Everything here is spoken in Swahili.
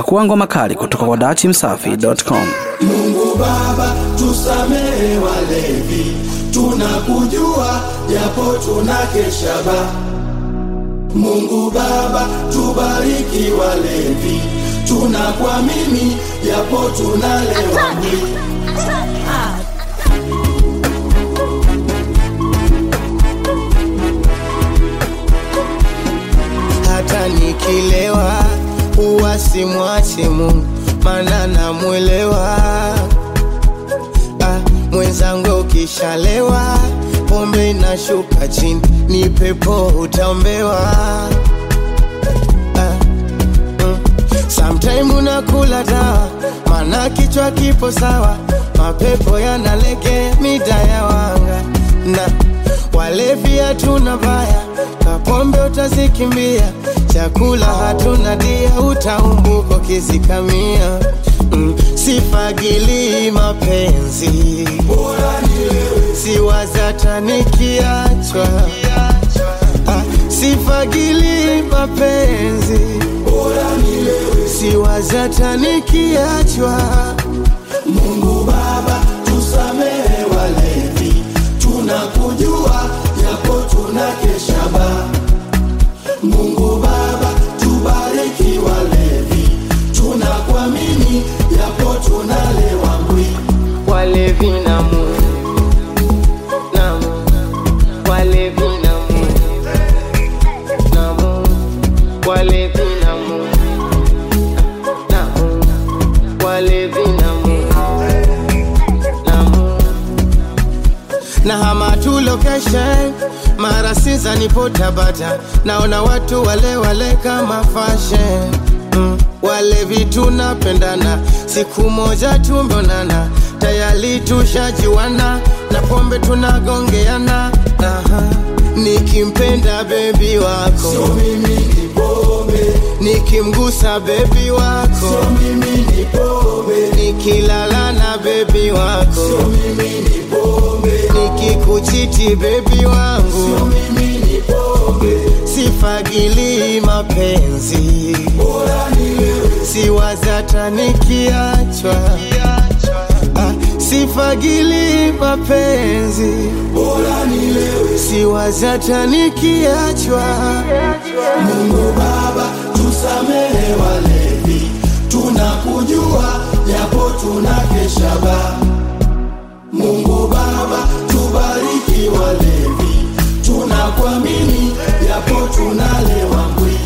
Pakua ngoma kali kutoka kwa dachimsafi.com. Mungu Baba, tusamehe walevi, tunakujua japo tunakesha ba. Mungu Baba, tubariki walevi, tunakuamini japo tunalewa mwili. hata nikilewa huwa simwachi Mungu, maana namwelewa. Ah, mwenzangu ukishalewa pombe inashuka chini, ni pepo utaombewa. Ah, mm. Sometime unakula dawa, maana kichwa kipo sawa, mapepo yanalege mida ya wanga na walevi hatuna baya, kapombe utazikimbia, chakula hatuna dia, utaumbuko kizikamia. Mm, sifagili mapenzi, siwazata nikiachwa, ah, sifagili mapenzi, siwazata nikiachwa. Mungu Baba, tusamehe walevi, tunakujua japo tunakesha ba. Mungu Baba, tubariki walevi, tunakuamini japo tunalewa mbwi. walevi na Mungu, na Mungu, walevi na Mungu, na Mungu, walevi na Mungu, na Mungu, walevi na Mungu, na Mungu. na hama tu location mara siza nipo Tabata, naona watu wale wale kama fashion mm. Wale vitu napendana, siku moja tumeonana, tayari tushajiwana na pombe tunagongeana. Aha. Nikimpenda bebi wako, Sio mimi ni pombe, nikimgusa bebi wako, sio mimi ni pombe, nikilala na bebi wako, sio mimi ni pombe, nikikuchiti bebi wangu sio mimi ni pombe. sifagili mapenzi, Bora nilewe, siwazata nikiachwa. Ah, sifagili mapenzi, bora nilewe. siwazata nikiachwa. Mungu Baba, tusamehe walevi, tunakujua japo tunakesha ba. Mungu Baba, tubariki walevi, tunakuamini japo tunalewa mbwi.